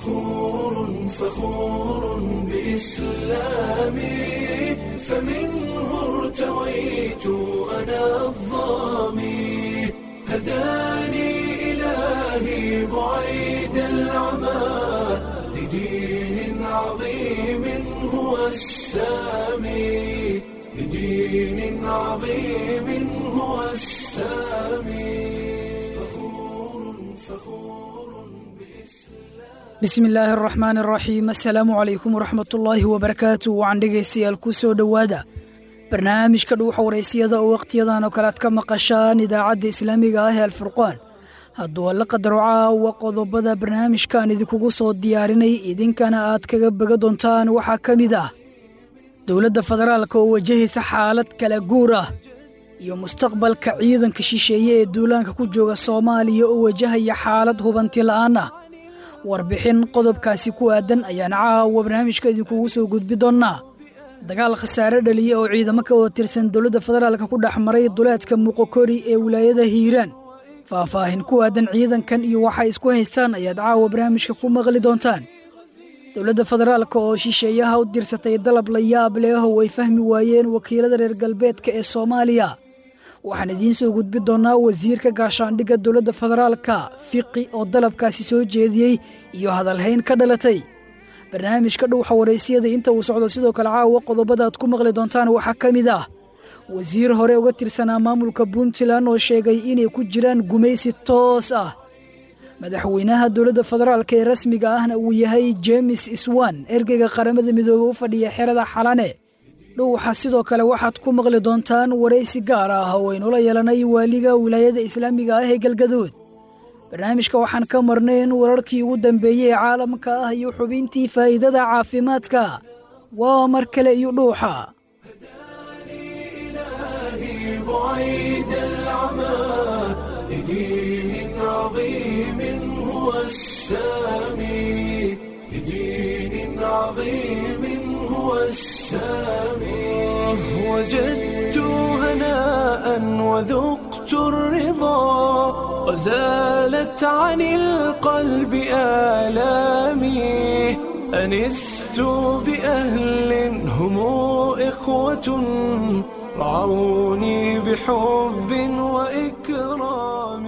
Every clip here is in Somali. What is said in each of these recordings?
فخور فخور بإسلامي فمنه ارتويت أنا الظامي هداني إلهي بعيد العمى لدين عظيم هو السامي لدين عظيم هو السامي فخور فخور bismi illaahi araxmaan araxiim assalaamu calaykum waraxmatullaahi wabarakaatu wacan dhegaystayaal ku soo dhowaada barnaamijka dhuuxa waraysiyada oo wakhtiyadan oo kale aad ka maqashaan idaacadda islaamiga ah ee alfurqaan hadduu alla qadaro caawa qodobada barnaamijkan idinkugu soo diyaarinay idinkana aad kaga bega doontaan waxaa ka mid ah dowladda federaalka oo wajahaysa xaalad kala guur ah iyo mustaqbalka ciidanka shisheeye ee duulaanka ku jooga soomaaliya oo wajahaya xaalad hubanti la'aan ah warbixin qodobkaasi ku aadan ayaan caawa barnaamijka idinkugu soo gudbi doonnaa dagaal khasaare dhaliya oo ciidamo ka wada tirsan dowladda federaalka ku dhex maray duleedka muqokori ee wilaayada hiiraan faahfaahin ku aadan ciidankan iyo waxay isku haystaan ayaad caawa barnaamijka ku maqli doontaan dowladda federaalka oo shisheeyaha u dirsatay dalab la yaab leh oo ay fahmi waayeen wakiilada reer galbeedka ee soomaaliya waxaan idiin soo gudbi doonnaa wasiirka gaashaandhigga dowladda federaalka fiqi oo dalabkaasi soo jeediyey iyo hadalhayn ka dhalatay barnaamijka dhuuxa waraysiyada inta uu socdo sidoo kale caawa qodobada aad ku maqli doontaan waxaa ka mid ah wasiir hore uga tirsanaa maamulka puntland oo sheegay inay ku jiraan gumaysi toos ah madaxweynaha dowladda federaalka ee rasmiga ahna uu yahay jemes swan ergeyga qaramada midoobe u fadhiya xerada xalane dhuuxa sidoo kale waxaad ku maqli doontaan waraysi gaar ah oo aynula yeelanay waaliga wilaayada islaamiga ah ee galgaduud barnaamijka waxaan ka marnayn wararkii ugu dambeeyey ee caalamka ah iyo xubintii faa'iidada caafimaadka waa mar kale iyo dhuuxa إلهي بعيد العمى لدين عظيم هو السامي لدين عظيم هو السامي وجدت هناء وذقت الرضا وزالت عن القلب آلامي أنست بأهل هم إخوة رعوني بحب وإكرام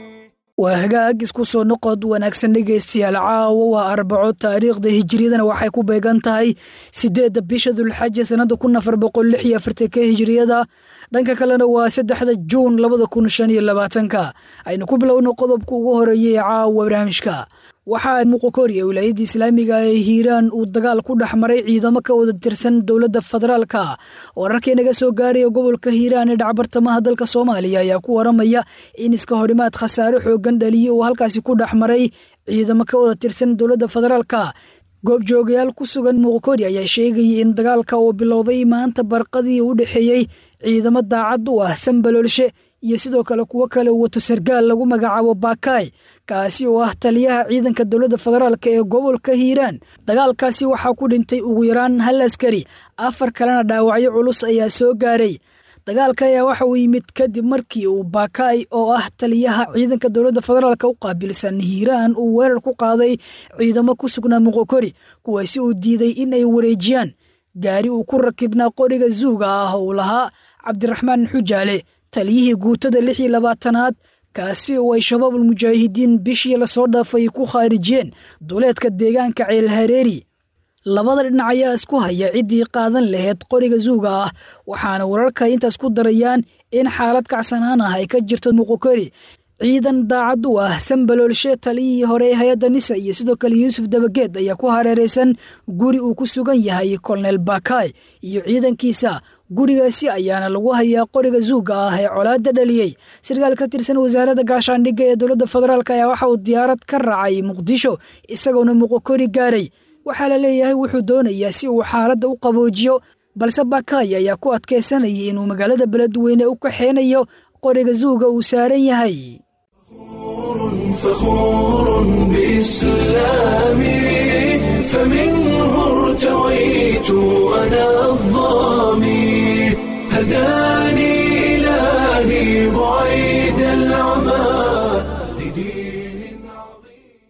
waa hagaag isku soo noqod wanaagsan dhegaystayaal caawa waa arbaco taariikhda hijiriyadana waxay ku beegan tahay siddeedda bisha dulxaja sannada kun afar boqol lix iyo afartanka hijiriyada dhanka kalena waa saddexda juun labada kun shan iyo labaatanka aynu ku bilowno qodobka ugu horeeyay ee caawa barnaamijka waxaa muqokori ee wilaayadda islaamiga ee hiiraan uu dagaal ku dhex maray ciidamo ka wada tirsan dowladda federaalka wararkii naga soo gaaraya gobolka hiiraan ee dhacbartamaha dalka soomaaliya ayaa ku waramaya in iska horimaad khasaare xoogan dhaliye uu halkaasi ku dhex maray ciidamo ka wada tirsan dowladda federaalka goobjoogayaal ku sugan muqokori ayaa sheegayay in dagaalka uu bilowday maanta barqadii u dhexeeyey ciidamo daacad u ah sambaloolshe iyo sidoo kale kuwo kale wato sargaal lagu magacaabo baakaay kaasi oo ah taliyaha ciidanka dowladda federaalk ee gobolka hiiraan dagaalkaasi waxaa ku dhintay ugu yaraan hal askari afar kalena dhaawacyo culus ayaa soo gaaray dagaalka ayaa waxa uu yimid kadib markii uu baakaay oo ah taliyaha ciidanka dowladda federaalk u qaabilsan hiiraan uu weerar ku qaaday ciidamo ku sugnaa muqokori kuwaasi uu diiday in ay wareejiyaan gaari uu ku rakibnaa qoriga zuuga ah oo uu lahaa cabdiraxmaan xujaale taliyihii guutada lix iyo labaatanaad kaasi oo ay shabaabul mujaahidiin bishii lasoo dhaafay ku khaarijiyeen duleedka deegaanka ceel hareeri labada dhinac ayaa isku haya ciddii qaadan laheyd qoriga zuuga ah waxaana wararka intaas ku darayaan in xaalad kacsanaan ah ay ka jirto muqokori ciidan daacad u ah sambaloolshe taliyihii hore ee hay-adda nisa iyo sidoo kale yuusuf dabageed ayaa ku hareeraysan guri uu ku sugan yahay kolonel baakaay iyo ciidankiisa gurigaasi ayaana lagu hayaa qoriga zuuga ah ee colaadda dhaliyey sarkaal ka tirsan wasaaradda gaashaandhigga ee dowladda federaalk ayaa waxa uu diyaarad ka raacay muqdisho isagoona muqokori gaaray waxaa la leeyahay wuxuu doonayaa si uu xaaladda u qaboojiyo balse baakaay ayaa ku adkaysanayay inuu magaalada beledweyne u kaxeynayo qoriga zuuga uu saaran yahay فخور بإسلامي فمنه ارتويت أنا الظامي هداني إلهي بعيد العمى لدين عظيم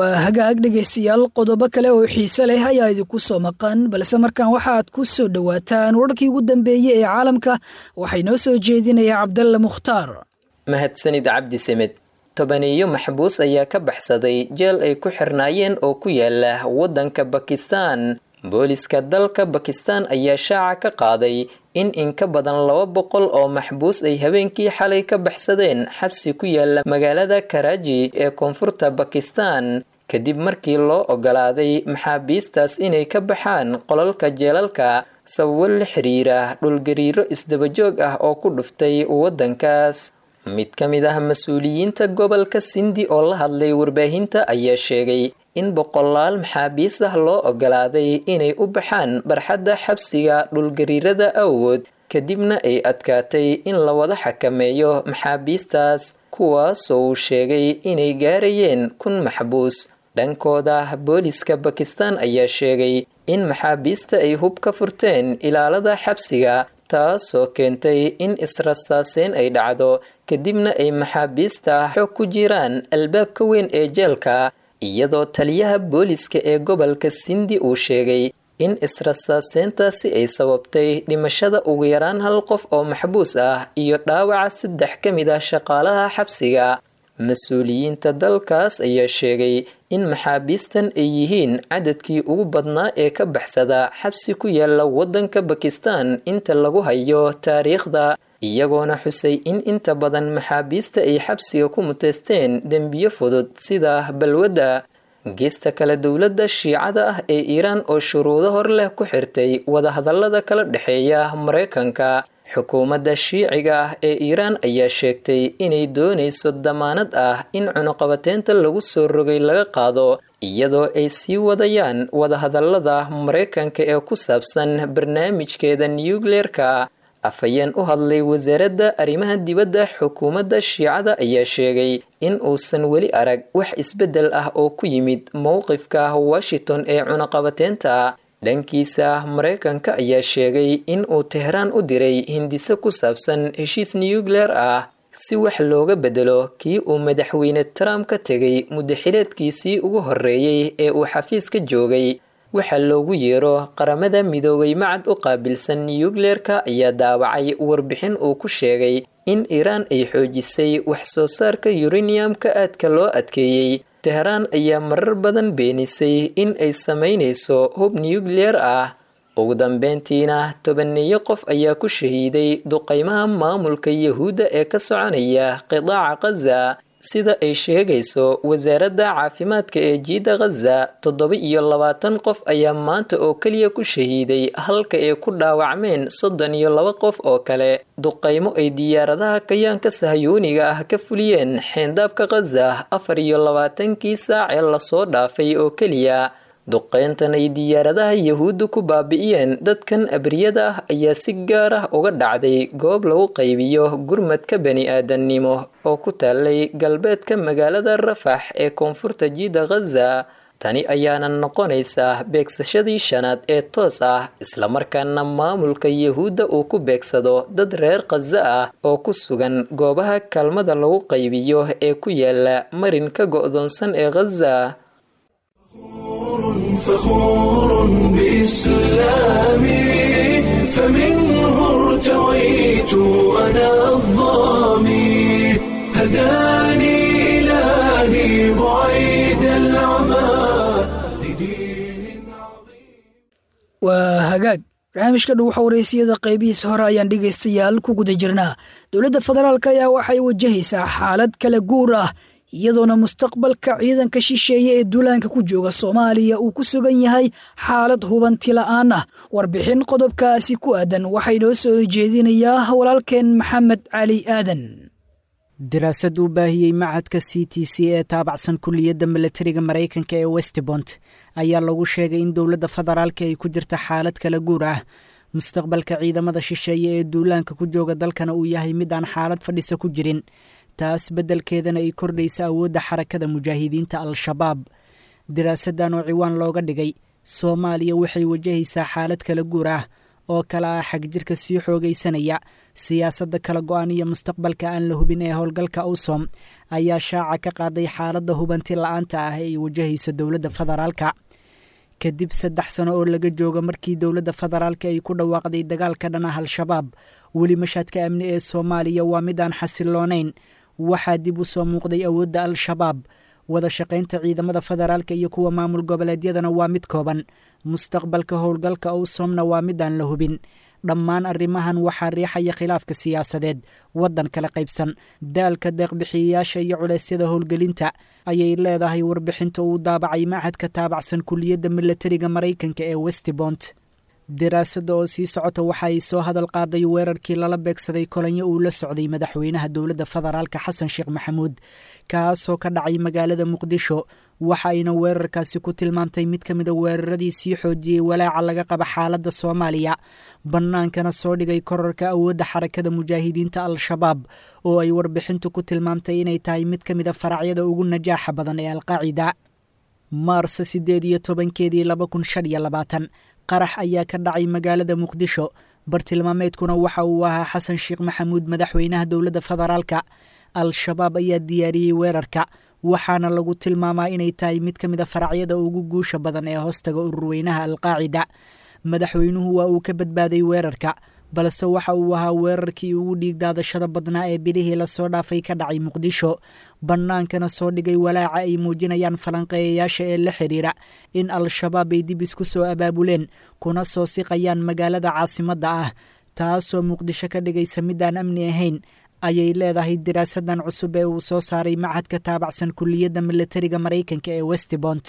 waa hagaag dhegaystayaal qodobo kale oo xiise leh ayaa idinku soo maqan balse markaan waxaaad ku soo dhowaataan wararkii ugu dambeeyey ee caalamka waxay noo soo jeedinaya cabdalle mukhtaar mahadsanid cabdi semed tobaneeyo maxbuus ayaa ka baxsaday jeel ay ku xirnaayeen oo ku yaala waddanka bakistan booliska dalka bakistan ayaa shaaca ka qaaday in in ka badan laba boqol oo maxbuus ay habeenkii xalay ka baxsadeen xabsi ku yaala magaalada karaaji ee koonfurta bakistan kadib markii loo ogolaaday maxaabiistaas inay ka baxaan qolalka jeelalka sababo la xiriira dhulgariiro isdabajoog ah oo ku dhuftay waddankaas mid ka mid ah mas-uuliyiinta gobolka sindi oo la hadlay warbaahinta ayaa sheegay in boqolaal maxaabiis ah loo ogolaaday inay u baxaan barxadda xabsiga dhulgariirada awgood kadibna ay adkaatay in la wada xakameeyo maxaabiistaas kuwaasoo uu sheegay inay gaarayeen kun maxbuus dhankooda booliska bakistan ayaa sheegay in maxaabiista ay hub ka furteen ilaalada xabsiga taasoo keentay in israsaaseyn ay dhacdo kadibna ay maxaabiista xog ku jiraan albaabka weyn ee jeelka iyadoo taliyaha booliska ee gobolka sindi uu sheegay in israsaaseyntaasi ay sababtay dhimashada ugu yaraan hal qof oo maxbuus ah iyo dhaawaca saddex ka mid ah shaqaalaha xabsiga mas-uuliyiinta dalkaas ayaa sheegay in maxaabiistan ay yihiin cadadkii ugu badnaa ee ka baxsada xabsi ku yaala waddanka bakistan inta lagu hayo taariikhda iyagoona xusay in inta badan maxaabiista ay xabsiga ku muteysteen dembiyo fudud sida balwadda geesta kale dowladda shiicada ah ee iiraan oo shuruudo hor leh ku xirtay wadahadallada kala dhexeeya maraykanka xukuumadda shiiciga ah ee iiraan ayaa sheegtay inay doonayso damaanad ah in cunuqabateynta lagu soo rogay laga qaado iyadoo ay sii wadayaan wadahadallada maraykanka ee ku saabsan barnaamijkeeda nukleerka afhayeen u hadlay wasaaradda arrimaha dibadda xukuumadda shiicada ayaa sheegay in uusan weli arag wax isbeddel ah oo ku yimid mowqifka washington ee cunaqabateynta dhankiisa maraykanka ayaa sheegay in uu tehraan u diray hindise ku saabsan heshiis nukleer ah si wax looga bedelo kii uu madaxweyne trump ka tegay muddaxileedkiisii ugu horreeyey ee uu xafiiska joogay waxaa loogu yeero qaramada midoobay macad u qaabilsan nukleerka ayaa daawacay warbixin uu ku sheegay in iiraan ay xoojisay wax soo saarka yureniyamka aadka loo adkeeyey tehraan ayaa marar badan beenisay in ay samaynayso hub nukleer ah ugu dambeyntiina tobaneeyo qof ayaa ku shahiiday duqaymaha maamulka yahuudda ee ka soconaya qidaaca khaza sida ay sheegayso wasaaradda caafimaadka ee jiida khaza toddoba iyo labaatan qof ayaa maanta oo keliya ku shahiiday halka ay ku dhaawacmeen soddon iyo laba qof oo kale duqaymo ay diyaaradaha kayaanka sahyooniga ah ka fuliyeen xeendaabka khaza afar iyo labaatankii saac ee lasoo dhaafay oo keliya duqeyntan ay diyaaradaha yahuudda ku baabi'iyeen dadkan abriyada ah ayaa si gaar ah uga dhacday goob lagu qaybiyo gurmadka bani aadannimo oo ku taalay galbeedka magaalada rafax ee koonfurta jiida khaza tani ayaana noqonaysaa beegsashadii shanaad ee toos ah islamarkaana maamulka yahuudda uu ku beegsado dad reer khaza ah oo ku sugan goobaha kaalmada lagu qaybiyo ee ku yaala marinka go'doonsan ee khaza فخور بإسلامي فمنه ارتويت أنا الظامي هداني إلهي بعيد العمى لدين عظيم waa hagaag barnaamijka dhow xawreysiyada qaybihiisa hore ayaan dhegaystayaal ku guda jirnaa dowladda federaalk ayaa waxay wajahaysaa xaalad kala guur ah iyadoona mustaqbalka ciidanka shisheeye ee duulaanka ku jooga soomaaliya uu ku sugan yahay xaalad hubanti la'aan ah warbixin qodobkaasi ku aadan waxay noo soo jeedinayaa walaalkeen maxamed cali aadan daraasad uu baahiyey macadka c t c ee taabacsan kulliyadda milatariga maraykanka ee westbont ayaa lagu sheegay in dowladda federaalka ay ku jirta xaalad kala guur ah mustaqbalka ciidamada shisheeye ee duulaanka ku jooga dalkana uu yahay mid aan xaalad fadhisa ku jirin taas beddelkeedana ay kordhaysa awoodda xarakada mujaahidiinta al-shabaab daraasaddan oo ciwaan looga dhigay soomaaliya waxay wajahaysaa xaalad kala guur ah oo kale ah xagjirka sii xoogaysanaya siyaasadda kala go-an iyo mustaqbalka aan la hubin ee howlgalka usom ayaa shaaca ka qaaday xaaladda hubanti la-aanta ah ee ay wajahayso dowladda federaalka kadib saddex sano oo laga jooga markii dowladda federaalka ay ku dhawaaqday dagaalka dhan ah al-shabaab weli mashaadka amni ee soomaaliya waa mid aan xasiloonayn waxaa dib u soo muuqday awoodda al-shabaab wada shaqaynta ciidamada federaalka iyo kuwa maamul goboleedyadana waa mid kooban mustaqbalka howlgalka owsomna waa mid aan la hubin dhammaan arrimahan waxaa riixaya khilaafka siyaasadeed waddan kala qaybsan daalka deeqbixiyayaasha iyo culeysyada howlgelinta ayay leedahay warbixinta uu daabacay machadka taabacsan kuliyadda milatariga maraykanka ee westbont daraasada oo sii socota waxa ay soo hadal qaaday weerarkii lala beegsaday kolanyo uu la socday madaxweynaha dowladda federaalka xasan sheekh maxamuud kaasoo ka dhacay magaalada muqdisho waxa ayna weerarkaasi ku tilmaamtay mid ka mida weeraradii sii xoojiyey walaaca laga qaba xaaladda soomaaliya bannaankana soo dhigay korarka awoodda xarakada mujaahidiinta al-shabaab oo ay warbixintu ku tilmaamtay inay tahay mid ka mida faracyada ugu najaaxa badan ee alqaacida maarsa siddeed iyo tobankeedii laba kun shan iyo labaatan qarax ayaa ka dhacay magaalada muqdisho bartilmaameedkuna waxa uu ahaa xasan sheekh maxamuud madaxweynaha dowladda federaalka al-shabaab ayaa diyaariyey weerarka waxaana lagu tilmaamaa inay tahay mid ka mid a faracyada ugu guusha badan ee hoostaga ururweynaha alqaacida madaxweynuhu waa uu ka badbaaday weerarka balse waxa uu ahaa weerarkii ugu dhiigdaadashada badnaa ee bilihii lasoo dhaafay ka dhacay muqdisho bannaankana soo dhigay walaaca ay muujinayaan falanqeeyayaasha ee la xidhiira in al-shabaab ay dib isku soo abaabuleen kuna soo siqayaan magaalada caasimadda ah taasoo muqdisho ka dhigaysa midaan amni ahayn ayay leedahay diraasadan cusub ee uu soo saaray machadka taabacsan kuliyadda milatariga maraykanka ee westbont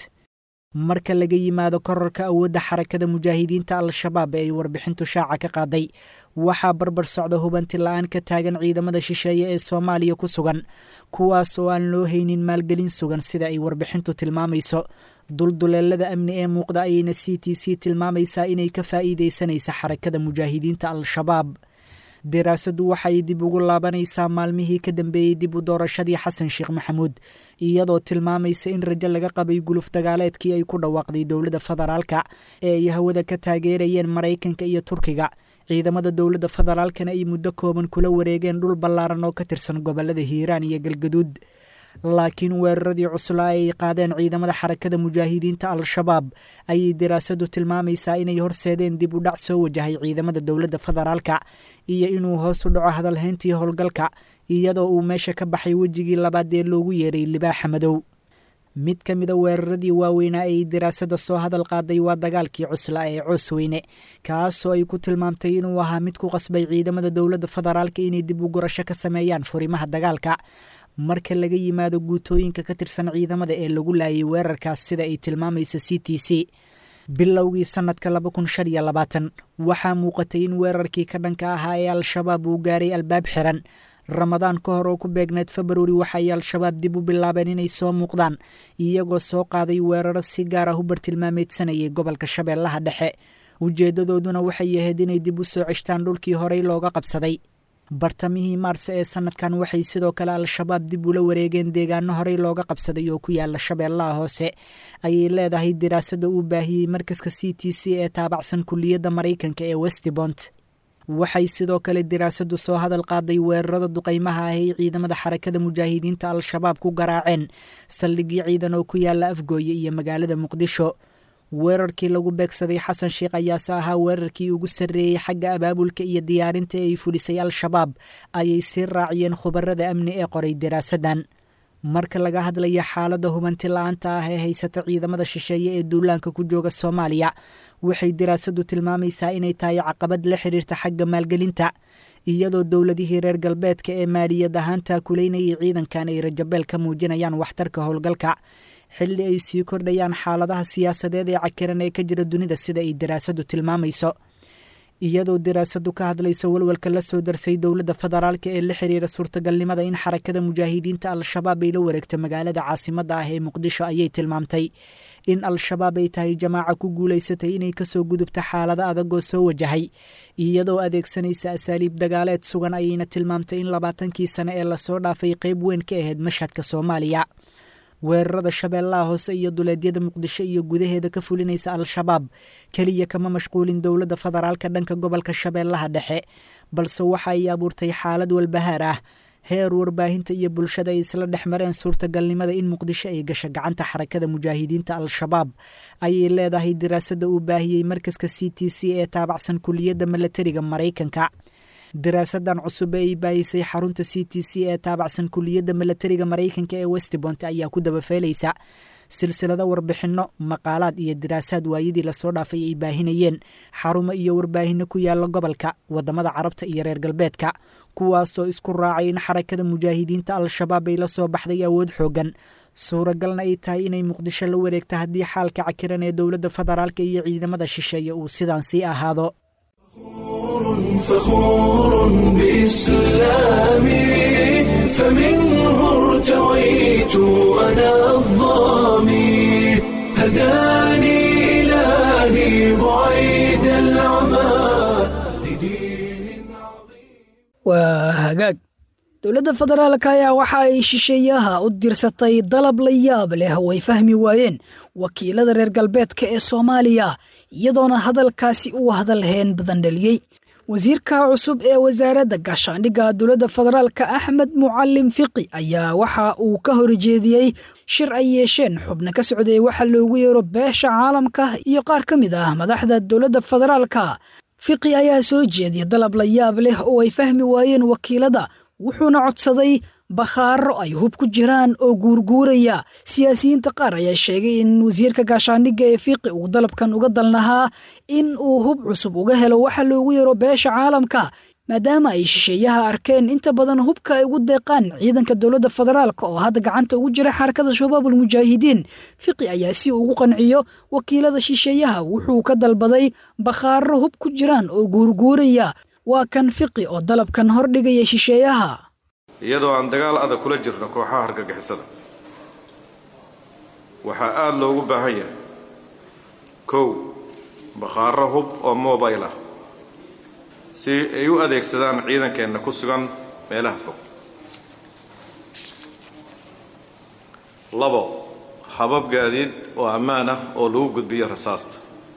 marka laga yimaado korarka awoodda xarakada mujaahidiinta al-shabaab ee ay warbixintu shaaca ka qaaday waxaa barbar socda hubanti la-aan ka taagan ciidamada shisheeye ee soomaaliya ku sugan kuwaas oo aan loo haynin maalgelin sugan sida ay warbixintu tilmaamayso dulduleelada amni ee muuqda ayayna c t c tilmaamaysaa inay ka faa'iidaysanaysa xarakada mujaahidiinta al-shabaab daraasadu waxay dib ugu laabanaysaa maalmihii ka dambeeyey dib u doorashadii xasan sheekh maxamuud iyadoo tilmaamaysa in rajo laga qabay guluf dagaaleedkii ay ku dhawaaqday dowladda federaalka ee ay hawada ka taageerayeen maraykanka iyo turkiga ciidamada dowladda federaalkana ay muddo kooban kula wareegeen dhul ballaaran oo ka tirsan gobolada hiiraan iyo galgaduud laakiin weeraradii cuslaa ay qaadeen ciidamada xarakada mujaahidiinta al-shabaab ayay daraasadu tilmaamaysaa inay horseedeen dib u dhac soo wajahay ciidamada dowladda federaalka iyo inuu hoos u dhaco hadalhayntii howlgalka iyadoo uu meesha ka baxay wejigii labaad ee loogu yeeray libaaxa madow mid ka mida weeraradii waaweynaa ay daraasada soo hadal qaaday waa dagaalkii cuslaa ee coosweyne kaasoo ay ku tilmaamtay inuu ahaa mid ku qasbay ciidamada dowladda federaalka inay dib u gurasho ka sameeyaan furimaha dagaalka marka laga yimaado guutooyinka ka tirsan ciidamada ee lagu laayay weerarkaas sida ay tilmaamayso c t c bilowgii sanadka laba kun shan iyo labaatan waxaa muuqatay in weerarkii ka dhanka ahaa ee al-shabaab uu gaaray albaab xiran ramadaan ka hor oo ku beegneed februari waxaay al-shabaab dib u bilaabeen inay soo muuqdaan iyagoo soo qaaday weeraro si gaar ah u bartilmaameedsanayay gobolka shabeellaha dhexe ujeeddadooduna waxay ahayd inay dib u soo ceshtaan dhulkii horey looga qabsaday bartamihii maarse ee sanadkan waxay sidoo kale al-shabaab dib ula wareegeen deegaano horey looga qabsaday oo ku yaala shabeellaha hoose ayay leedahay daraasada uu baahiyey markaska c t c ee taabacsan kuliyadda maraykanka ee westbont waxay sidoo kale daraasadu soo hadal qaaday weerarada duqaymaha ah ay ciidamada xarakada mujaahidiinta al-shabaab ku garaaceen saldhigyo ciidan oo ku yaala afgooye iyo magaalada muqdisho weerarkii lagu beegsaday xasan sheekh ayaase ahaa weerarkii ugu sarreeyey xagga abaabulka iyo diyaarinta ee ay fulisay al-shabaab ayay sii raaciyeen khubarada amni ee qoray daraasadan marka laga hadlaya xaaladda hubanti la-aanta ah ee haysata ciidamada shisheeye ee duulaanka ku jooga soomaaliya waxay daraasadu tilmaamaysaa inay tahay caqabad la xiriirta xagga maalgelinta iyadoo dowladihii reer galbeedka ee maaliyad ahaan taakuleynayay ciidankan ay rajabeel ka muujinayaan waxtarka howlgalka xilli ay sii kordhayaan xaaladaha siyaasadeed ee cakiran ee ka jira dunida sida ay daraasadu tilmaamayso iyadoo daraasadu ka hadlaysa walwalka la soo darsay dowladda federaalka ee la xiriira suurtagalnimada in xarakada mujaahidiinta al-shabaab ay la wareegto magaalada caasimadda ah ee muqdisho ayay tilmaamtay in al-shabaab ay tahay jamaaca ku guulaysatay inay kasoo gudubto xaalado adagoo soo wajahay iyadoo adeegsanaysa asaaliib dagaaleed sugan ayayna tilmaamtay in labaatankii sane ee lasoo dhaafay qeyb weyn ka ahayd mashhadka soomaaliya weerarada shabeellaha hoose iyo duleedyada muqdisho iyo gudaheeda ka fulinaysa al-shabaab keliya kama mashquulin dowladda federaalka dhanka gobolka shabeellaha dhexe balse waxa ay abuurtay xaalad walbahaar ah heer warbaahinta iyo bulshada ay isla dhex mareen suurtagalnimada in muqdisho ay gasho gacanta xarakada mujaahidiinta al-shabaab ayay leedahay diraasadda uu baahiyey markaska c t c ee taabacsan kuliyadda milatariga maraykanka diraasadan cusub ee ay baahisay xarunta c t c ee taabacsan kuliyadda milatariga maraykanka ee westbont ayaa ku dabafeelaysa silsilado warbixinno maqaalaad iyo diraasaad waayadii lasoo dhaafay ay baahinayeen xarumo iyo warbaahinno ku yaala gobolka waddamada carabta iyo reer galbeedka kuwaasoo isku raacay in xarakada mujaahidiinta al-shabaab ay la soo baxday awood xooggan suuragalna ay tahay inay muqdisho la wareegto haddii xaalka cakiran ee dowladda federaalka iyo ciidamada shisheeye uu sidaan sii ahaado فخور بإسلامي فمنه ارتويت أنا الظامي هداني إلهي بعيد العمى لدين عظيم waa hagaag dowladda federaalka ayaa waxa ay shisheeyaha u dirsatay dalab la yaab leh oo ay fahmi waayeen wakiilada reer galbeedka ee soomaaliya iyadoona hadalkaasi uu hadalheen badan dhaliyey wasiirka cusub ee wasaaradda gaashaandhigga dowladda federaalka axmed mucalim fiqi ayaa waxa uu ka horjeediyey shir ay yeesheen xubno ka socday waxa loogu yeero beesha caalamka iyo qaar ka mid ah madaxda dowladda federaalka fiqi ayaa soo jeediyay dalab la yaab leh oo ay fahmi waayeen wakiilada wuxuuna codsaday bakhaaro ay hub ku jiraan oo guurguuraya siyaasiyiinta qaar ayaa sheegay in wasiirka gaashaandhigga ee fiiqi uu dalabkan uga dalnahaa in uu hub cusub uga helo waxa loogu yeero beesha caalamka maadaama ay shisheeyaha arkeen inta badan hubka ay ugu deeqaan ciidanka dowladda federaalka oo hadda gacanta ugu jira xarakada shabaabul mujaahidiin fiqi ayaa si ugu qanciyo wakiilada shisheeyaha wuxuu ka dalbaday bakhaaro hub ku jiraan oo guurguuraya waa kan fiqi oo dalabkan hordhigaya shisheeyaha iyadoo aan dagaal adag kula jirno kooxaha hargagixisada waxaa aada loogu baahan yahay kow bakhaaro hub oo mobile ah si ay u adeegsadaan ciidankeenna ku sugan meelaha fog labo habab gaadiid oo ammaan ah oo lagu gudbiyo rasaasta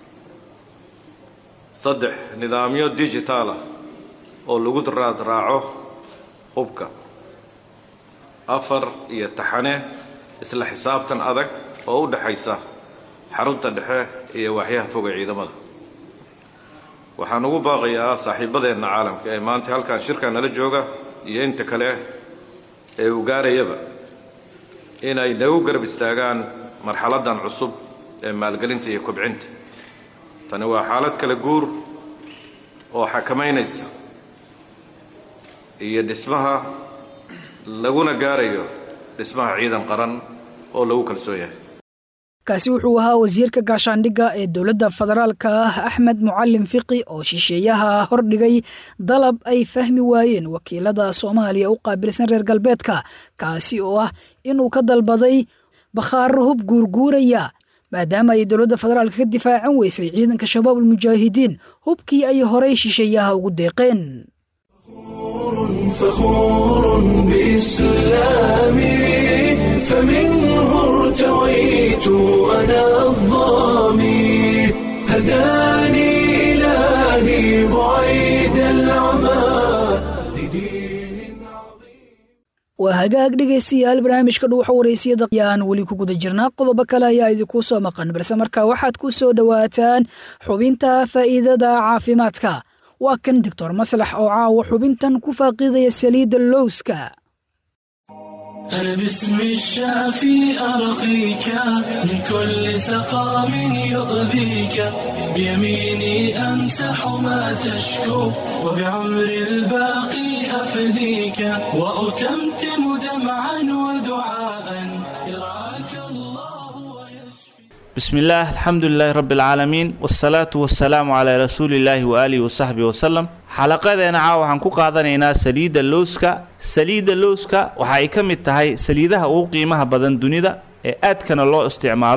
saddex nidaamyo digitaal ah oo lagu raadraaco hubka afar iyo taxane isla xisaabtan adag oo u dhexaysa xarunta dhexe iyo waaxyaha foga ciidamada waxaan ugu baaqayaa saaxiibadeenna caalamka ee maanta halkan shirka nala jooga iyo inta kale ee uu gaarayaba inay nagu garab istaagaan marxaladdan cusub ee maalgelinta iyo kobcinta tani waa xaalad kala guur oo xakamaynaysa iyo dhismaha laguna gaarayo dhismaha ciidan qaran oo lagu kalsoon yahay kaasi wuxuu ahaa wasiirka gaashaandhigga ee dowladda federaalka ah axmed mucalim fiqi oo shisheeyaha hordhigay dalab ay fahmi waayeen wakiilada soomaaliya u qaabilsan reer galbeedka kaasi oo ah inuu ka dalbaday bakhaaro hub guurguuraya maadaama ay dowladda federaalka ka difaacan weysay ciidanka shabaabul mujaahidiin hubkii ay horay shisheeyaha ugu deeqeen فخور بإسلامي فمنه ارتويت أنا الظامي هداني إلهي بعيد العمى لدين عظيم waa hagaag dhegaystayaal barnaamijka dhuuxa waraysiyada ayaan weli ku guda jirnaa qodobo kale ayaa idinkuu soo maqan balse markaa waxaad ku soo dhowaataan xubinta faa'iidada caafimaadka waa kan doctor maslax oo caawa xubintan ku faaqidaya saliidda lowska أنا باسم الشافي أرقيك من كل سقام يؤذيك بيميني أمسح ما تشكو وبعمر الباقي أفديك وأتمتم دمعا ودعاء يرعاك الله ويشفي بسم الله الحمد لله رب العالمين والصلاة والسلام على رسول الله وآله وصحبه وسلم xalaqadeena caawa waxaan ku qaadanaynaa saliidda lowska saliidda lowska waxa ay ka mid tahay saliidaha ugu qiimaha badan dunida ee aadkana loo isticmaalo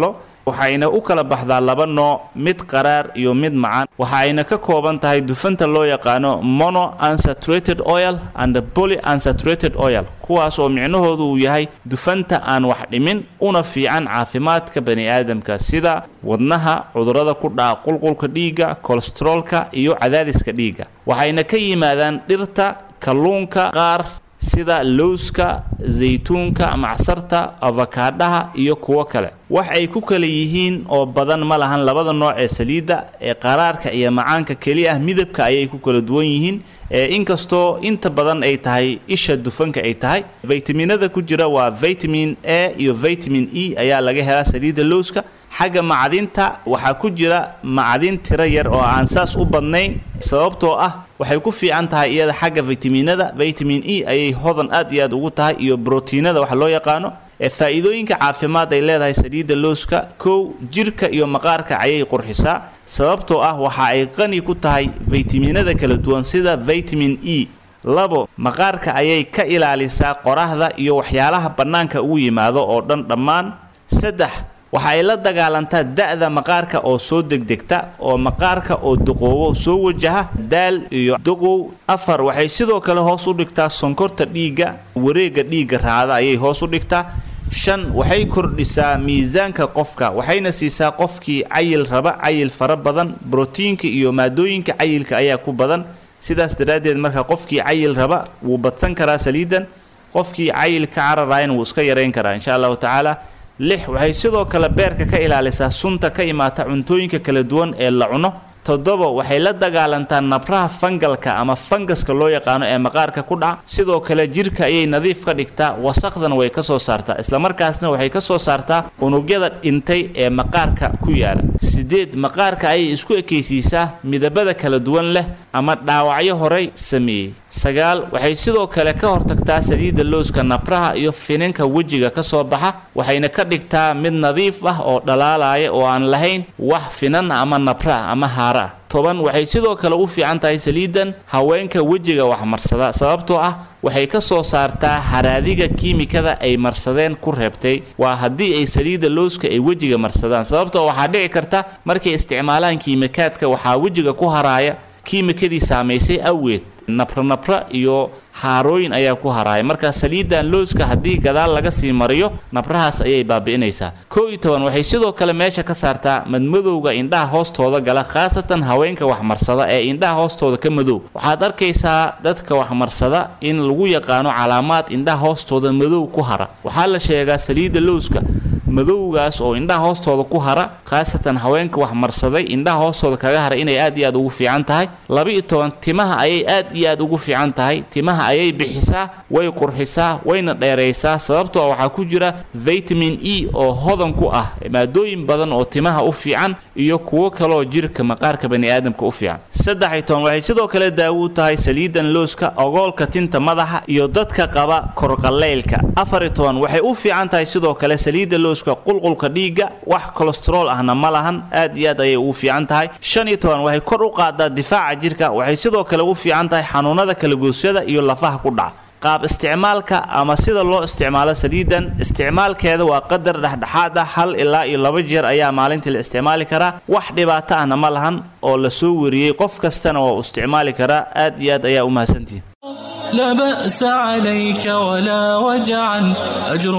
waxayna u kala baxdaa laba nooc mid qaraar iyo mid macaan waxa ayna ka kooban tahay dufanta loo yaqaano mono unsaturated oil and poly unsaturated oil kuwaas oo micnahoodu uu yahay dufanta aan wax dhimin una fiican caafimaadka bani aadamka sida wadnaha cudurrada ku dhaca qulqulka dhiigga kolesteroolka iyo cadaadiska dhiigga waxayna ka yimaadaan dhirta kalluunka qaar sida lowska zaytuunka macsarta afakaadhaha iyo kuwo kale wax ay ku kala yihiin oo badan ma lahan labada nooc ee saliidda ee qaraarka iyo macaanka keli ah midabka ayay ku kala duwan yihiin inkastoo inta badan ay tahay isha dufanka ay tahay vitaminada ku jira waa vitamin a iyo vitamin e ayaa laga helaa saliidda lowska xagga macdinta waxaa ku jira macdin tiro yar oo aan saas u badnayn sababtoo ah waxay ku fiican tahay iyada xagga vitaminada vitamin e ayay hodan aad iyo aad ugu tahay iyo brotiinada waxa loo yaqaano ee faa'iidooyinka caafimaad ay leedahay saliidda lowska kow jirka iyo maqaarka ayay qurxisaa sababtoo ah waxa ay qani ku tahay vitaminada kala duwan sida vitamin e labo maqaarka ayay ka ilaalisaa qoraxda iyo waxyaalaha bannaanka ugu yimaado oo dhan dhammaan saddex waxa ay la dagaalantaa da'da maqaarka oo soo degdegta oo maqaarka oo duqoobo soo wajaha daal iyo duqow afar waxay sidoo kale hoos u dhigtaa sonkorta dhiigga wareegga dhiigga raacda ayay hoos u dhigtaa shan waxay kordhisaa miisaanka qofka waxayna siisaa qofkii cayil raba cayil fara badan brotiinka iyo maadooyinka cayilka ayaa ku badan sidaas daraaddeed marka qofkii cayil raba wuu badsan karaa saliidan qofkii cayilka cararaayna wuu iska yarayn karaa insha allahu tacaala lix waxay sidoo kale beerka ka ilaalisaa sunta ka imaata cuntooyinka kala duwan ee la cuno toddoba waxay la dagaalantaa nabraha fangalka ama fangaska loo yaqaano ee maqaarka ku dhaca sidoo kale jirka ayay nadiif ka dhigtaa wasaqdana way ka soo saartaa islamarkaasna waxay ka soo saartaa unugyada dhintay ee maqaarka ku yaala sideed maqaarka ayay isku ekaysiisaa midabada kala duwan leh ama dhaawacyo horey sameeyey sagaal waxay sidoo kale ka hortagtaa saliidda lowska nabraha iyo finanka wejiga ka soo baxa waxayna ka dhigtaa mid nadiif ah oo dhalaalaya oo aan lahayn wax finan ama nabra ama haara ah toban waxay sidoo kale u fiican tahay saliidan haweenka wejiga wax marsada sababtoo ah waxay ka soo saartaa haraadiga kiimikada ay marsadeen ku reebtay waa haddii ay saliidda lowska ay wejiga marsadaan sababtoo waxaa dhici karta markay isticmaalaan kiimikaadka waxaa wejiga ku haraaya kiimikadii saamaysay awgeed nabra-nabra iyo haarooyin ayaa ku haraaya marka saliidan lowska haddii gadaal laga sii mariyo nabrahaas ayay baabi'inaysaa koo iyo toban waxay sidoo kale meesha ka saartaa madmadowga indhaha hoostooda gala khaasatan haweenka waxmarsada ee indhaha hoostooda ka madow waxaad arkaysaa dadka waxmarsada in lagu yaqaano calaamaad indhaha hoostooda madow ku hara waxaa la sheegaa saliidda lowska madowgaas oo indhaha hoostooda ku hara khaasatan haweenka wax marsaday indhaha hoostooda kaga hara inay aad iyo aad ugu fiican tahay laba-iyo toban timaha ayay aad iyo aad ugu fiican tahay timaha ayay bixisaa way qurxisaa wayna dheeraysaa sababtoo waxaa ku jira vitamin e oo hodan ku ah maadooyin badan oo timaha u fiican iyo kuwo kaleoo jirka maqaarka bani aadamka u fiican saddex-iyo toban waxay sidoo kale daawo u tahay saliidan looska ogoolka tinta madaxa iyo dadka qaba korqaleylka afar-iyo toban waxay u fiican tahay sidoo kale saliidda looska qulqulka dhiigga wax kolestarool ahna ma lahan aad iyo aad ayay ugu fiican tahay shan iyo toban waxay kor u qaadaa difaaca jirka waxay sidoo kale u fiican tahay xanuunada kalagoosyada iyo lafaha ku dhaca qaab isticmaalka ama sida loo isticmaalo saliidan isticmaalkeeda waa qadar dhexdhexaad ah hal ilaa iyo laba jeer ayaa maalintii la isticmaali karaa wax dhibaato ahna ma lahan oo la soo wariyey qof kastana waa u isticmaali karaa aad iyo aad ayaa u mahadsantihin لا بأس عليك ولا وجعا أجر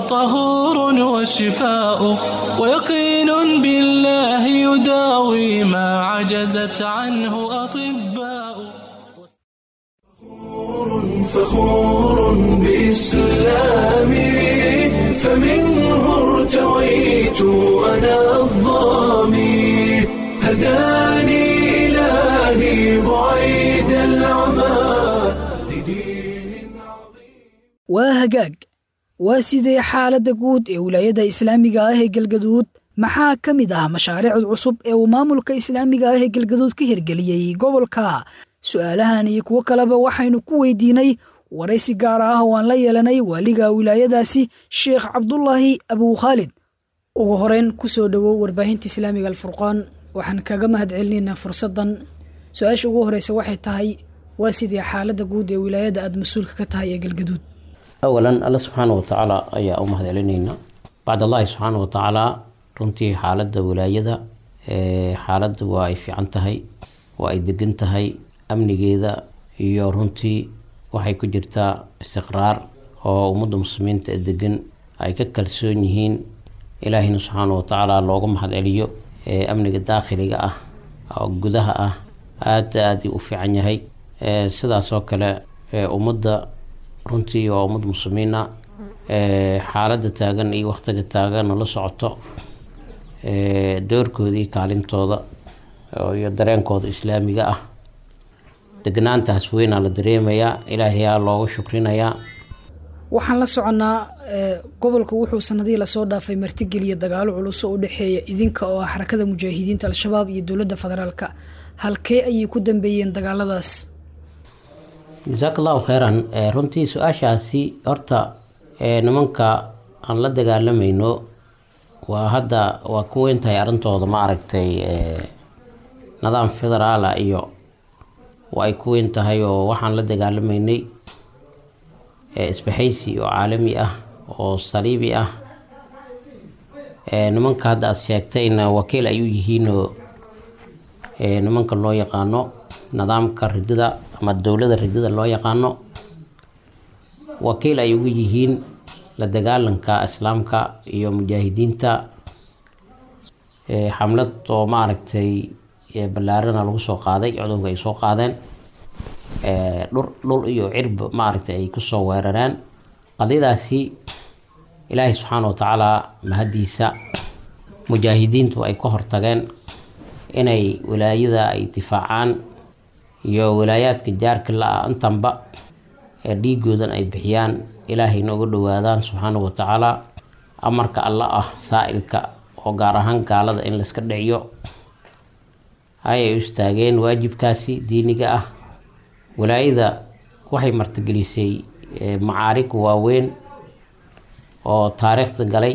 وطهور وشفاء ويقين بالله يداوي ما عجزت عنه أطباء فخور بإسلامي فمنه ارتويت أنا الظامي هداني إلهي بعيد العمى لدين عظيم waa hagaag waa sidee xaaladda guud ee wilaayada islaamiga ah ee galgaduud maxaa ka mid ah mashaariicda cusub ee uu maamulka islaamiga ah ee galgaduud ka hirgeliyey gobolka su'aalahan iyo kuwo kaleba waxaynu ku weydiinay waraysi gaar ah oo aan la yeelanay waaliga wilaayadaasi sheekh cabdulaahi abuukhaalid ugu horeyn ku soo dhowow warbaahinta islaamiga alfurqaan waxaan kaga mahad celinaynaa fursaddan su-aasha ugu horeysa waxay tahay waa sidee xaaladda guud ee wilaayada aada mas-uulka ka tahay ee galgaduud awalan alla subxaana wa tacaala ayaa u mahad celinaynaa bacd allahi subxaana wa tacaala runtii xaaladda wilaayada xaaladda waa ay fiican tahay waa ay degan tahay amnigeeda iyo runtii waxay ku jirtaa istiqraar oo ummadda muslimiinta ee degan ay ka kalsoon yihiin ilaahina subxaana watacaala looga mahad celiyo amniga daakhiliga ah oo gudaha ah aada aada u fiican yahay sidaas oo kale ummadda runtii waa ummad muslimiina xaaladda taagan iyo waqtiga taaganna la socoto doorkooda iyo kaalintooda iyo dareenkooda islaamiga ah degnaantaas weynaa la dareemayaa ilaahayaa looga shukrinayaa waxaan la soconnaa gobolka wuxuu sanadihii lasoo dhaafay martigeliya dagaalo culus oo u dhexeeya idinka oo ah xarakada mujaahidiinta al-shabaab iyo dowladda federaalka halkee ayay ku dambeeyeen dagaaladaas jasaak allahu kheyran runtii su-aashaasi horta nimanka aan la dagaalamayno waa hadda waa ku weyntahay arrintooda ma aragtay nidaam federaala iyo waa ay ku weyn tahay oo waxaan la dagaalamaynay isbaxaysi oo caalami ah oo saliibi ah nimanka hadda aad sheegtayna wakiil ay u yihiinoo nimanka loo yaqaano nidaamka ridada ama dowladda ridada loo yaqaano wakiil ay ugu yihiin la dagaalanka islaamka iyo mujaahidiinta xamlad oo maaragtay ballaarana lagu soo qaaday codowga ay soo qaadeen dhur dhul iyo cirb maaragtay ay kusoo weerareen qadiyadaasi ilaahay subxaana watacaala mahadiisa mujaahidiintu ay ka hortageen inay wilaayada ay difaacaan iyo wilaayaadka jaarka la-ah intanba ee dhiigoodan ay bixiyaan ilaahayna uga dhowaadaan subxaana watacaala amarka alla ah saa-ilka oo gaar ahaan gaalada in layska dhiciyo ayay u istaageen waajibkaasi diiniga ah wilaayada waxay martigelisay macaarig waaweyn oo taariikhda galay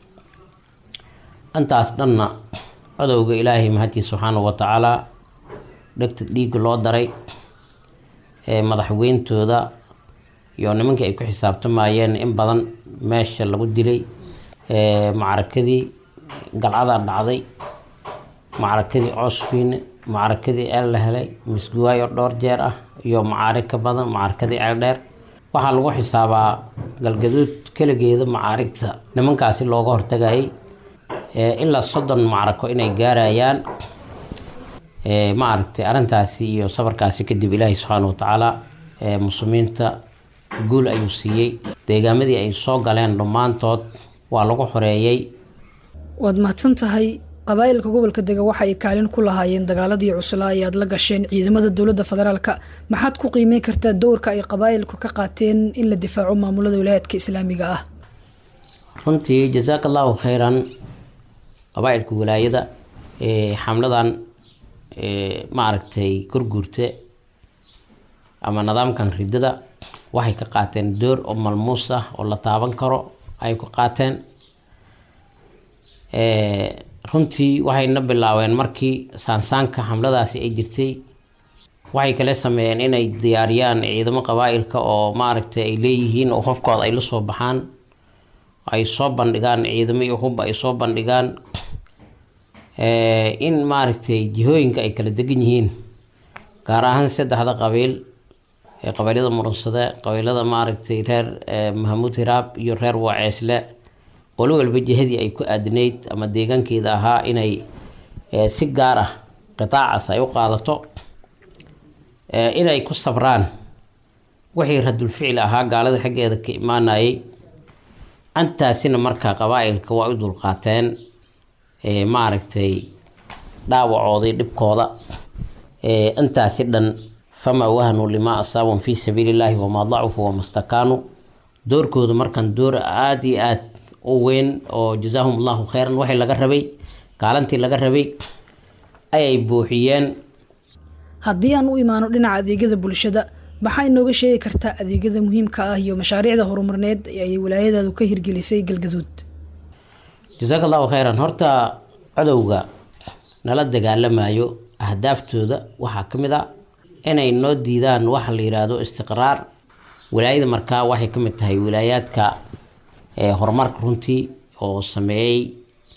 intaas dhanna codowga ilaahay mahadii subxaana watacaala dhegta dhiigga loo daray madaxweyntooda iyo nimankii ay ku xisaabtamayeen in badan meesha lagu dilay macrakadii galcadaa dhacday macrakadii coosfiine macrakadii eel la helay misguwaayo dhowr jeer ah iyo macaarig ka badan macrakadii ceel dheer waxaa lagu xisaabaa galgaduud keligeeda macaarigta nimankaasi looga hortagayay ilaa soddon macrako inay gaarayaan maaragtay arrintaasi iyo sabarkaasi kadib ilaahay subxaana watacaala muslimiinta guul ayuu siiyey deegaamadii ay soo galeen dhammaantood waa lagu xoreeyey waad mahadsan tahay qabaa'ilka gobolka dega waxa ay kaalin ku lahaayeen dagaaladii cuslaa ee aad la gasheen ciidamada dowladda federaalka maxaad ku qiimeyn kartaa dowrka ay qabaa'ilku ka qaateen in la difaaco maamulada wilaayaadka islaamiga ah runtii jasaaka allahu kheyran qabaa'ilka wilaayada xamladan maaragtay gurguurte ama nidaamkan ridada waxay ka qaateen door oo malmuus ah oo la taaban karo ay ku qaateen runtii waxayna bilaabeen markii saansaanka xamladaasi ay jirtay waxay kale sameeyeen inay diyaariyaan ciidamo qabaa'ilka oo maaragtay ay leeyihiin oo hofkooda ay la soo baxaan ay soo bandhigaan ciidamo iyo hubba ay soo bandhigaan in maaragtay jihooyinka ay kala degan yihiin gaar ahaan saddexda qabiil ee qabiilada murunsade qabiilada maaragtay reer mahamuud hiraab iyo reer waaceesle qolo walba jihadii ay ku aadinayd ama deegaankeeda ahaa inay si gaar ah qitaacaas ay u qaadato inay ku sabraan wixii radulficil ahaa gaalada xaggeeda ka imaanayay antaasina markaa qabaa'ilka waa u dulqaateen maaragtay dhaawacoodii dhibkooda intaasi dhan famaa wahanuu limaa asaabun fii sabiili illaahi wamaa dacufuu wama stakaanuu doorkooda markan door aada iyo aad u weyn oo jazaahum allahu kheyran waxay laga rabay kaalantii laga rabay ayay buuxiyeen haddii aan u imaano dhinaca adeegyada bulshada maxaa inooga sheegi kartaa adeegyada muhiimka ah iyo mashaariicda horumarneed ee ay wilaayadaadu ka hirgelisay galgaduud jasaaka allahu kheyran horta codowga nala dagaalamayo ahdaaftooda waxaa ka mid a inay noo diidaan waxa la yidhaahdo istiqraar wilaayada markaa waxay ka mid tahay wilaayaadka horumarka runtii oo sameeyey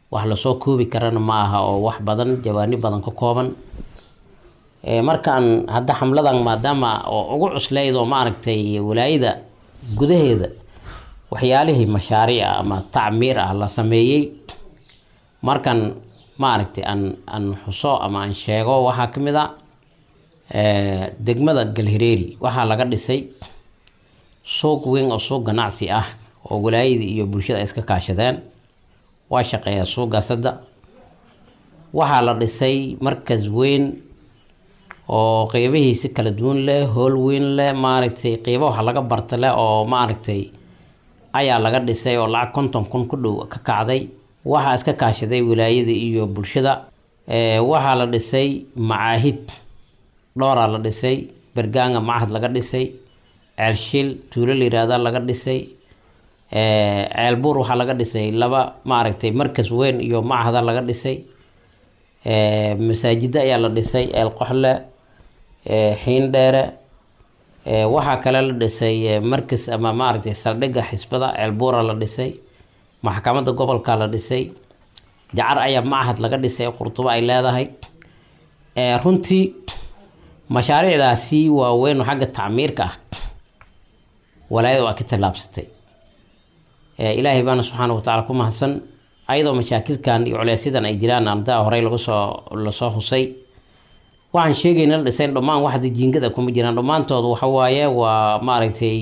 wax lasoo koobi karana ma aha oo wax badan jawaani badan ka kooban markaan hadda xamladan maadaama oo ugu cuslayd oo maaragtay walaayada gudaheeda waxyaalihii mashaariica ama tacmiir ah la sameeyey markan maaragtay aan aan xuso ama aan sheego waxaa ka mid a degmada galhireeri waxaa laga dhisay suuq weyn oo suuq ganacsi ah oo walaayada iyo bulshada ay iska kaashadeen waa shaqeeyaa suuqaas hadda waxaa la dhisay markas weyn oo qeybihiisi kala duwan leh hool weyn leh maaragtay qeybo waxa laga barta leh oo maaragtay ayaa laga dhisay oo lacag konton kun ku dhow ka kacday waxaa iska kaashaday wilaayada iyo bulshada waxaa la dhisay macaahid dhooraa la dhisay bergaanga macahad laga dhisay ceelshil tuulo la yiraahda laga dhisay ceelbuur waxaa laga dhisay laba maaragtay markas weyn iyo macahada laga dhisay masaajida ayaa la dhisay eel qoxle xiindheere waxaa kale la dhisay markas ama maaragtay saldhigga xisbada ceelbuura la dhisay maxkamadda gobolka la dhisay jacar ayaa macahad laga dhisay qurtubo ay leedahay runtii mashaariicdaasi waaweyn oo xagga tacmiirka ah walaayada waa ka tallaabsatay ilaahay baana subxaana wa tacaala ku mahadsan ayadoo mashaakilkan iyo culeysyadan ay jiraan ardaa horey lagu soo lasoo husay waxaan sheegayna la dhisayn dhammaan waxda jiingada kuma jiraan dhammaantoodu waxa waaye waa maaragtay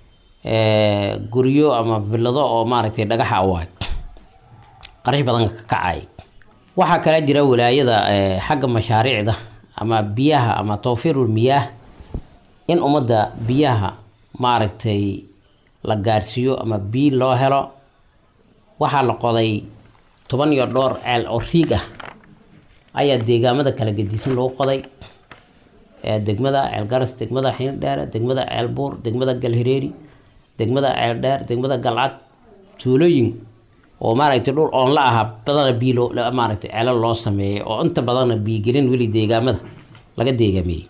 guryo ama villado oo maaragtay dhagaxa waay qarash badan ka kacay waxaa kale jira walaayada xagga mashaariicda ama biyaha ama tawfiirul miyaah in ummadda biyaha maaragtay la gaarsiiyo ama biyo loo helo waxaa la qoday toban iyo dhowr ceel oo riig ah ayaa deegaamada kala gedisan lagu qoday degmada ceel garas degmada xiindheere degmada ceel buur degmada galhireeri degmada ceel dheer degmada galcad tuulooyin oo maaragtay dhul oon la ahaa badana biyo loo maaragtay ceelo loo sameeyay oo inta badana biyogelin weli deegaamada laga deegaameeyey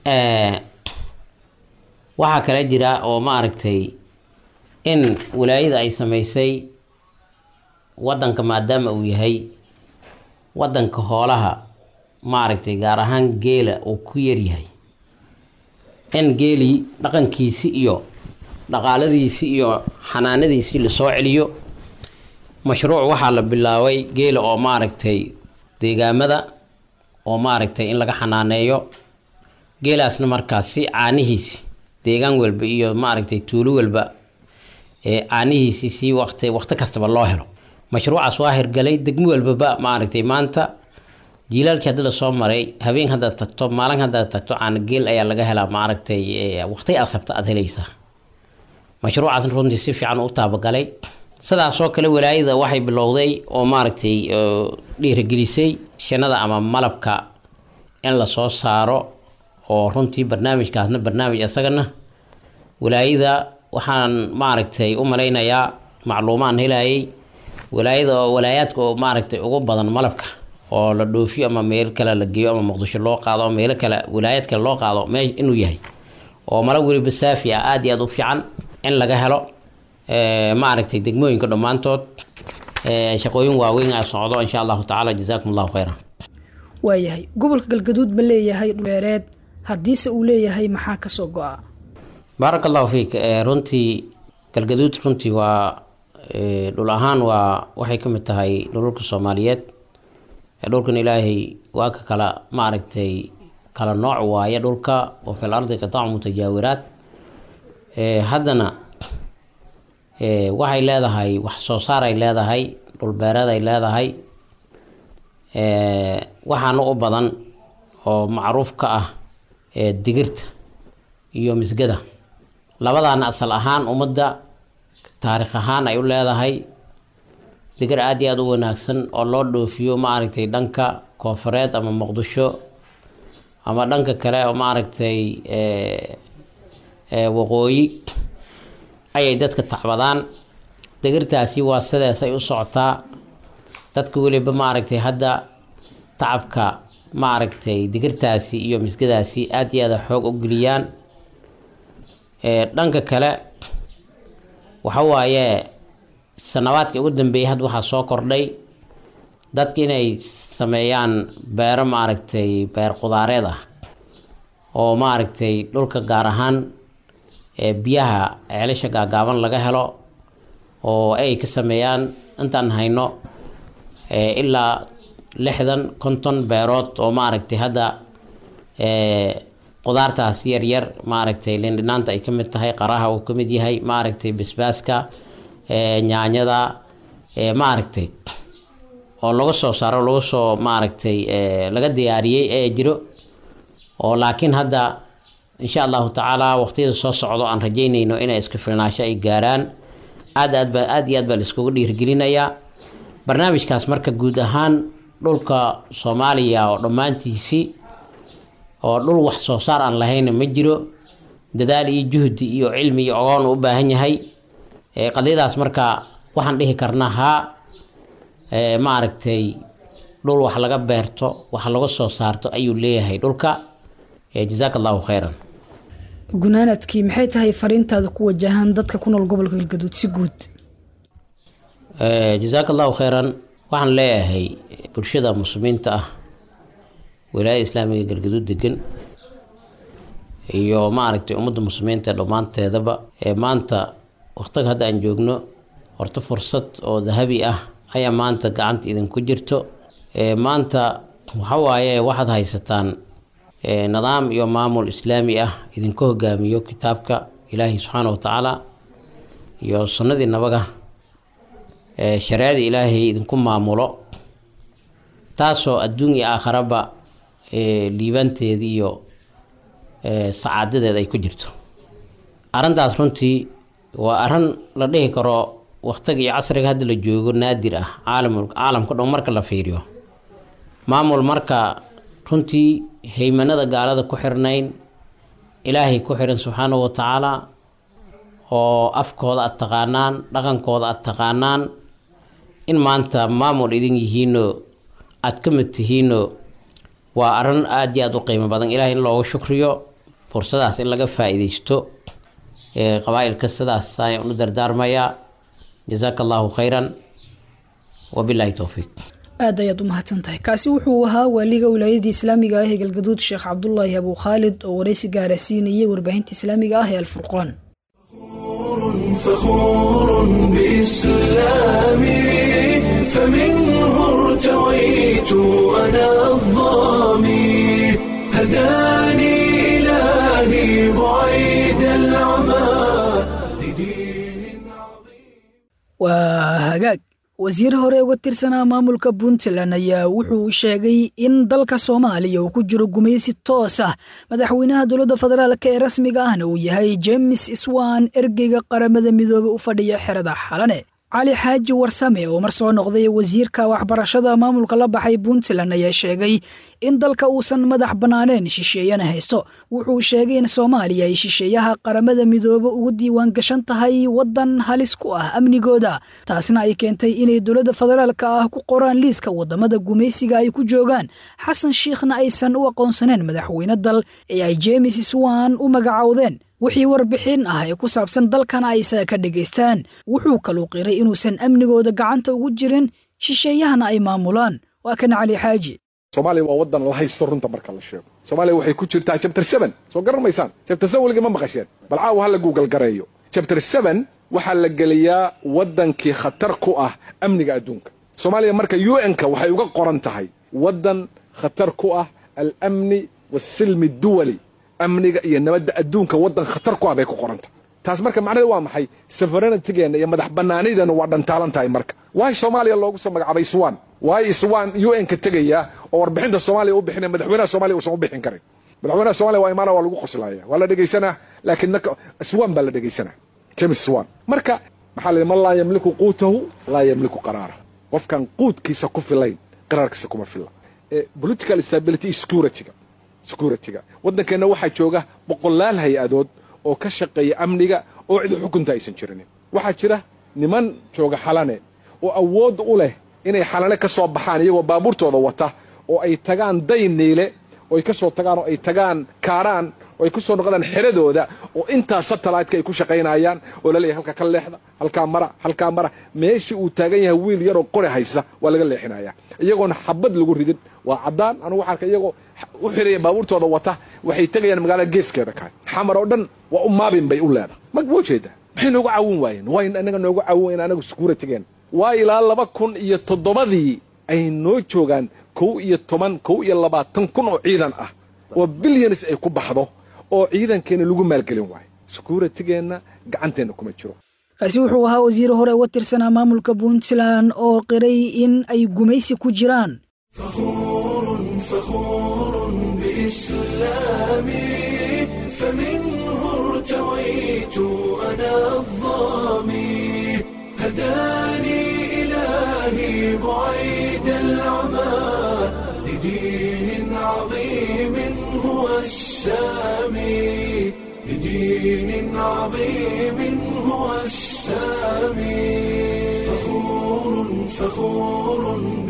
waxaa kale jira oo maaragtay in walaayada ay sameysay wadanka maadaama uu yahay wadanka hoolaha maaragtay gaar ahaan geela uu ku yaryahay in geelii dhaqankiisi iyo dhaqaaladiisi iyo xanaanadiisii lasoo celiyo mashruuc waxaa la bilaabay geela oo maaragtay deegaamada oo maaragtay in laga xanaaneeyo geelaasna markaasi caanihiisi deegaan walba iyo maaragtay tuulo walba ee caanihiisi si waqti waqti kastaba loo helo mashruucaas waa hirgalay degmo walbaba maaragtay maanta jiilaalkii haddi lasoo maray habeen haddaad tagto maalin haddaad tagto caana geel ayaa laga helaa maaragtay waqti aad rabta aad helaysaa mashruucaasna runtii si fiican u taabagalay sidaasoo kale walaayada waxay bilowday oo maaragtay dhiirigelisay shinada ama malabka in lasoo saaro oo runtii barnaamijkaasna barnaamij isagana walaayada waxaan maaragtay u malaynayaa macluumaan helayay walaayada oo walaayaadka oo maaragtay ugu badan malabka oo la dhoofiyo ama meel kale la geeyo ama muqdisho loo qaado ama meelo kale walaayaad kale loo qaado mee inuu yahay oo malab weliba saafi ah aada iyo aada u fiican in laga helo maaragtay degmooyinka dhammaantood shaqooyin waaweyn a socdo insha allahu tacaala jazaakum allahu khayran waayahay gobolka galgaduud ma leeyahay dhuleereed haddiise uu leeyahay maxaa kasoo go-a baaraka allahu fiik runtii galgaduud runtii waa dhul ahaan waa waxay ka mid tahay dhululka soomaaliyeed dhulkan ilaahay waa ka kala maaragtay kala nooc waaye dhulka oo fil ardi qitaacu mutajaawiraad haddana waxay leedahay wax soo saar ay leedahay dhulbeereed ay leedahay waxaana u badan oo macruuf ka ah digirta iyo misgada labadaana asal ahaan ummadda taariikh ahaan ay u leedahay digir aada iyo aada u wanaagsan oo loo dhoofiyo maaragtay dhanka koofureed ama muqdisho ama dhanka kale oo maaragtay waqooyi ayay dadka tacbadaan digirtaasi waa sideesay u socotaa dadka weliba maaragtay hadda tacabka maaragtay digirtaasi iyo misgadaasi aada iyo aada xoog u geliyaan dhanka kale waxa waaye sanabaadkii ugu dambeeyay hadda waxaa soo kordhay dadka inay sameeyaan beero maaragtay beer qudaareed ah oo maaragtay dhulka gaar ahaan biyaha ceelasha gaagaaban laga helo oo ay ka sameeyaan intaan hayno ilaa lixdan konton beerood oo maaragtay hadda qudaartaas yaryar maaragtay lindhinaanta ay ka mid tahay qaraha uu ka mid yahay maaragtay basbaaska nyaanyada maaragtay oo laga soo saaro laga soo maaragtay laga diyaariyey ee jiro oo laakiin hadda insha allahu tacaala waqtiyada soo socdo aan rajeynayno inay iska filnaasho ay gaaraan aad aad ba aad iyo aad baa la iskugu dhiirigelinayaa barnaamijkaas marka guud ahaan dhulka soomaaliya oo dhammaantiisii oo dhul wax soo saar aan lahayna ma jiro dadaal iyo juhdi iyo cilmi iyo ogoon u baahan yahay qadiyadaas marka waxaan dhihi karnaa haa maaragtay dhul wax laga beerto wax laga soo saarto ayuu leeyahay dhulka jazaaka allahu khayran gunaanadkii maxay tahay fariintaada ku wajahan dadka ku nool gobolka galgaduud si guud jazaaka allahu khayran waxaan leeyahay bulshada muslimiinta ah wilaayada islaamiga galgaduud degan iyo maaragtay ummadda muslimiinta dhammaanteedaba ee maanta waqtiga hadda aan joogno horta fursad oo dahabi ah ayaa maanta gacanta idinku jirto maanta waxawaaye waxaad haysataan nidaam iyo maamul islaami ah idinku hogaamiyo kitaabka ilaahi subxaana wa tacaala iyo sunnadii nabaga shareecada ilaahay idinku maamulo taasoo adduun iyo aakharaba liibanteeda iyo sacaadadeeda ay ku jirto arrintaas runtii waa arrin la dhihi karo waqtiga iyo casriga hadda la joogo naadir ah caalam caalamka dhan marka la fiiriyo maamul marka runtii haymanada gaalada ku xirnayn ilaahay ku xiran subxaanahu wa tacaala oo afkooda aad taqaanaan dhaqankooda aad taqaanaan in maanta maamul idin yihiinoo aad ka mid tihiinoo waa arrin aada iyo aada u qiimo badan ilahay in looga shukriyo fursadaas in laga faa-iideysto qabaa-ilka sidaas ayaan u dardaarmayaa jazaaka allahu khayran wabilaahi towfiiq aad ayaad u mahadsan tahay kaasi wuxuu ahaa waaliga wilaayadii islaamiga ah ee galgaduud sheekh cabdulaahi abu khaalid oo waraysi gaara siinayay warbaahinta islaamiga ah ee alfurqaan فخور بإسلامي فمنه ارتويت أنا الظامي هداني إلهي بعيد العمى لدين عظيم waa hagaag wasiir hore uga tirsanaa maamulka puntland ayaa wuxuu sheegay in dalka soomaaliya uu ku jiro gumaysi toos ah madaxweynaha dowladda federaalka ee rasmiga ahna uu yahay james swan ergeyga qaramada midoobe u fadhiya xerada xalane cali xaaji warsame oo mar soo noqday wasiirka waxbarashada maamulka la baxay puntland ayaa sheegay in dalka uusan madax bannaaneen shisheeyana haysto wuxuu sheegay in soomaaliya ay shisheeyaha qaramada midoobe ugu diiwaan gashan tahay waddan halis ku ah amnigooda taasna ay keentay inay dowladda federaalka ah ku qoraan liiska waddamada gumaysiga ay ku joogaan xasan shiikhna aysan u aqoonsaneen madaxweyne dal ee ay jemes swan u magacowdeen wixii warbixin ah ee ku saabsan dalkana ay isaga ka dhegaystaan wuxuu kaluu qiray inuusan amnigooda gacanta ugu jirin shisheeyahana ay maamulaan waa kan cali xaaji soomaaliya waa waddan la haysto runta marka la sheego soomaaliya waxay ku jirtaa jabtar seben soo garan maysaan jabtar seben weliga ma maqasheen bal caawa ha la guugal gareeyo jabtar seben waxaa la geliyaa waddankii khatar ku ah amniga adduunka soomaaliya marka u n-ka waxay uga qoran tahay waddan khatar ku ah alamni waasilmi duwali amniga iyo nabadda adduunka waddan khatar ku ah bay ku qoranta taas marka macnaheed waa maxay sovereignitygeenna iyo madax bannaanideenna waa dhantaalan tahay marka waay soomaaliya loogu soo magacaabay iswan waay iswan u n ka tegaya oo warbixinta soomaaliya u bixinaya madaxweynaha soomaliya uusan u bixin karin madaxweynaha soomaliya waa imaana waa lagu qoslaya waa la dhegaysanaa laakiin naka iswan baa la dhegaysanaa james iswan marka maxaa la yidhi man laa yamliku quutahu laa yamliku qaraara qofkan quudkiisa ku filayn qaraarkiisa kuma filla political stability securityga securityga waddankeenna waxaa jooga boqolaal hay-adood oo ka shaqeeya amniga oo cid xukunta aysan jirinin waxaa jira niman jooga xalane oo awood u leh inay xalane ka soo baxaan iyagoo baabuurtooda wata oo ay tagaan day niile oo ay ka soo tagaan oo ay tagaan kaaraan oo ay ku soo noqdaan xeradooda oo intaa satellite-ka ay ku shaqaynayaan oo laleeyahay halka ka leexda halkaa mara halkaa mara meeshii uu taagan yahay wiil yaroo qori haysta waa laga leexinaya iyagoona xabad lagu ridin waa caddaan anugu waxaan arka iyagoo u xiraya baabuurtooda wata waxay tegayaan magaalada geeskeeda kahay xamar oo dhan waa u maabin bay u leedahay ma ma jeedaa maxay noogu caawin waayeen waa in anaga noogu caawin waayeen anagu securitigeen waa ilaa laba kun iyo toddobadii ay noo joogaan kow iyo toban kow iyo labaatan kun oo ciidan ah oo bilyanis ay ku baxdo oo ciidankeena lagu maalgelin waayo securitigeenna gacanteenna kuma jiro kaasi wuxuu ahaa wasiir hore uga tirsanaa maamulka puntland oo qiray in ay gumaysi ku jiraan فخور بإسلامي فمنه ارتويت أنا الظامي هداني إلهي بعيد العمى لدين عظيم هو السامي لدين عظيم هو السامي فخور فخور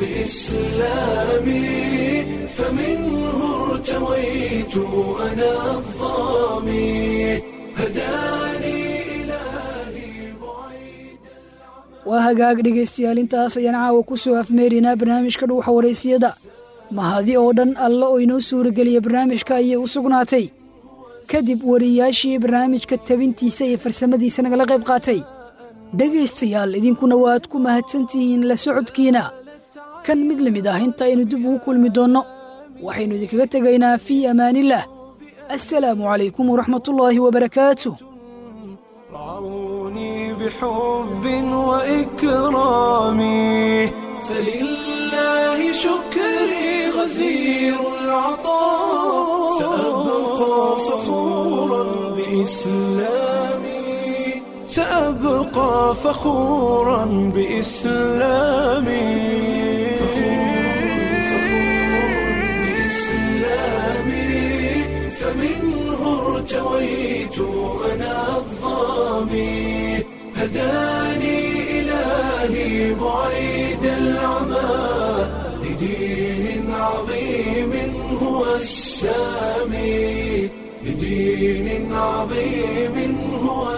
بإسلامي فمنه ارتويت أنا الظامي هداني إلهي بعيد waa hagaag dhegaystayaal intaas ayaan caawa ku soo afmeerinaa barnaamijka dhuuxa waraysiyada mahadi oo dhan alla oo inoo suurageliya barnaamijka ayay u sugnaatay kadib wariyaashii barnaamijka tabintiisa iyo farsamadiisa nagala qayb qaatay dhegaystayaal idinkuna waad ku mahadsantihiin la socodkiina kan mid la mid ah intaaynu dib ugu kulmi doonno waxaynu idinkaga tegaynaa fii amaanillaah assalaamu calaykum waraxmatullaahi wabarakaatuh رعوني بحب وإكرامي فلله شكري غزير العطاء سأبقى فخورا بإسلامي سأبقى فخورا بإسلامي بإسلامي فمنه ارتويت أنا الظامي هداني إلهي بعيد العمى لدين عظيم هو السامي لدين عظيم هو